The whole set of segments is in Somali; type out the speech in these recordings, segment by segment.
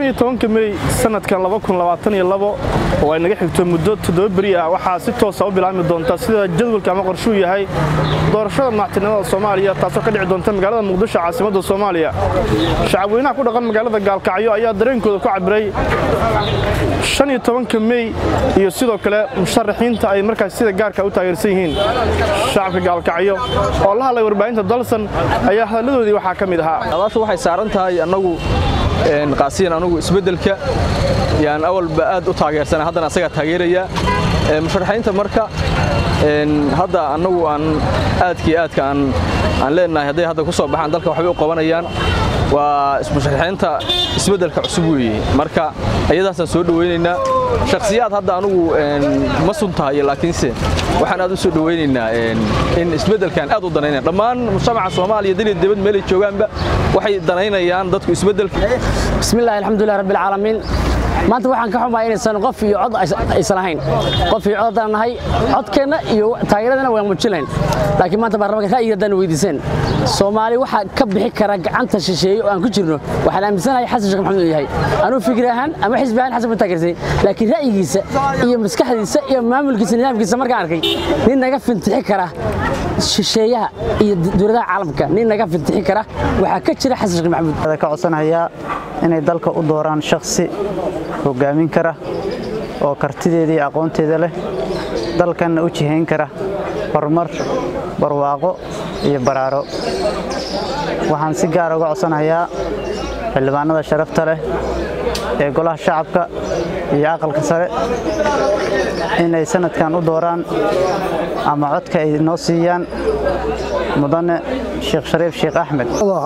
iyo tobanka mey sanadkan oo ay naga xigto muddo toddoba beri ah waxaa si toosa u bilaabmi doonta sida jadwalka ama qorshuu yahay doorashada madaxtinimada soomaaliya taasoo ka dhici doonta magaalada muqdisho caasimadda soomaaliya shacabweynaha ku dhaqan magaalada gaalkacyo ayaa dareenkooda ku cabiray shan iyo tobanka mey iyo sidoo kale musharaxiinta ay markaas sida gaarka u taageersan yihiin shacabka gaalkacyo oo la hadlay warbaahinta dalsan ayaa hadalladoodii waxaa ka mid ahaa adaashu waxay saaran tahay annagu qaasiyan anugu isbeddelka yaan awalba aad u taageersana haddana asagaa taageeraya musharaxiinta marka hadda annagu aan aadkii aadka aan leenahay hadday hadda ku soo baxaan dalka waxbay u qabanayaan waa musharaxiinta isbeddelka cusub weeye marka iyadaasaan soo dhowaynaynaa shakhsiyaad hadda anugu ma suntahayo laakiinse waxaan aad u soo dhowaynaynaa in isbeddelkan aad u danaynaya dhammaan mujtamaca soomaaliya daliya dibad meelay joogaanba waxay danaynayaan dadku isbeddelka bismillahi alxamdulilah rabbi alcaalamiin maanta waxaan ka xumahay inaysan qof iyo cod aysan ahayn qof iyo cod haddaan nahay codkeenna iyo taageeradana waan muujin lahayn laakiin maanta baarlamaanka ra'yiga haddaan weydiiseen soomaali waxaa ka bixi kara gacanta shisheeye oo aan ku jirno waxaan aaminsanahay xasan sheekh maxamed uu yahay anuu fikir ahaan ama xisbi ahaan xasan ma taageersay laakiin ra'yigiisa iyo maskaxdiisa iyo maamulkiisa nidaamkiisa markaan arkay nin naga fintixi kara shisheeyaha iyo dowladaha caalamka nin naga fintixi kara waxaa ka jira xasan sheekh maxamuud ka codsanayaa inay dalka u dooraan shakhsi hogaamin kara oo kartideeda iyo aqoonteeda leh dalkanna u jihayn kara horumar barwaaqo iyo baraaro waxaan si gaar uga codsanayaa xildhibaanada sharafta leh ee golaha shacabka iyo aqalka sare inay sanadkan u dooraan ama codka ay noo siiyaan mudane sheekh shariif sheekh axmed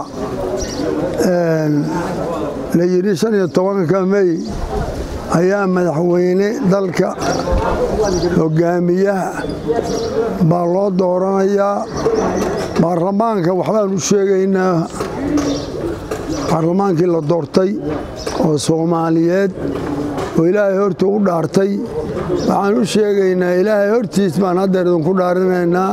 la yidhi shan iyo tobanka mey ayaa madaxweyne dalka hogaamiyaha baa loo dooranayaa baarlamaanka waxbaan u sheegaynaa baarlamaankii la doortay oo soomaaliyeed oo ilaahay horta u dhaartay waxaan u sheegaynaa ilaahay hortiis baan haddeer idinku dhaarinaynaa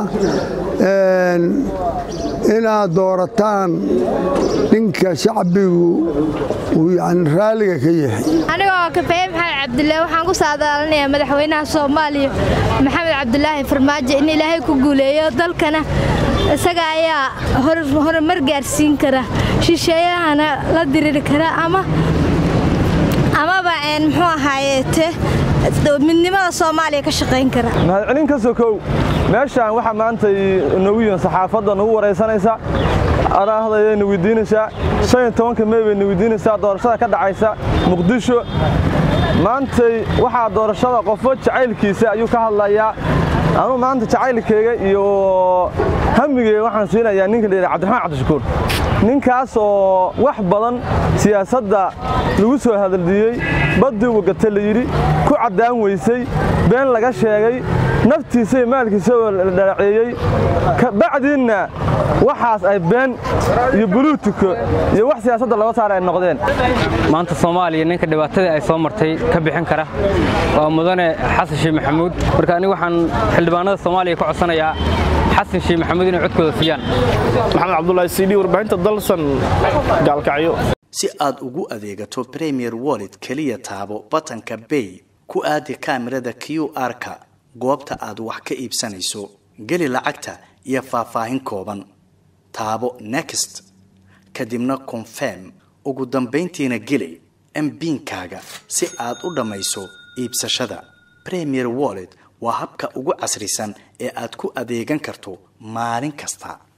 inaad doorataan ninka shacbigu uu yani raalliga ka yahay anigoo kafeye maxamed cabdilaahi waxaan ku saadaalinayaa madaxweynaha soomaaliya maxamed cabdulaahi farmaajo in ilaahay ku guuleeyo dalkana isaga ayaa horumar gaarsiin kara shisheeyahana la diriiri kara ama amaba muxuu ahaayeete midnimada soomaaliya ka shaqayn kara mahadcelin ka sokow meeshaan waxaa maanta noogu yihin saxaafadda nagu waraysanaysa adahdayayna weydiinaysaa shan iyo tobanka mey bayna weydiinaysaa doorashada ka dhacaysa muqdisho maantay waxaa doorashada qofo jacaylkiisa ayuu ka hadlayaa anuu maanta jacaylkayga iyo hamigeyga waxaan siinayaa ninka la yidhaha cabdiraxmaan cabdishakuur ninkaas oo wax badan siyaasadda lagu soo hadaldiyey baddii wagata la yidhi ku caddaan weysay been laga sheegay naftiisa iyo maalkiisa oo la dhalaceeyey kabacdiinna waxaas ay been iyo buluutiko iyo wax siyaasadda laga saara ay noqdeen maanta soomaaliya ninka dhibaatadii ay soo martay ka bixin kara waa mudane xasan sheekh maxamuud marka anigu waxaan xildhibaanada soomaaliya ka codsanayaa xasan sheekh maxamuud inay codkooda siiyaan maxamed cabdulaahi cd warbaahinta dalsan gaalkacyo si aad ugu adeegato premier wallet keliya taabo batanka bay ku aadi kaamirada q r-ka goobta aad wax ka iibsanayso geli lacagta iyo faahfaahin kooban taabo next kadibna confirm ugu dambayntiina geli mbiinkaaga si aad u dhammayso iibsashada premier wallet waa habka ugu casrisan ee aad ku adeegan karto maalin kasta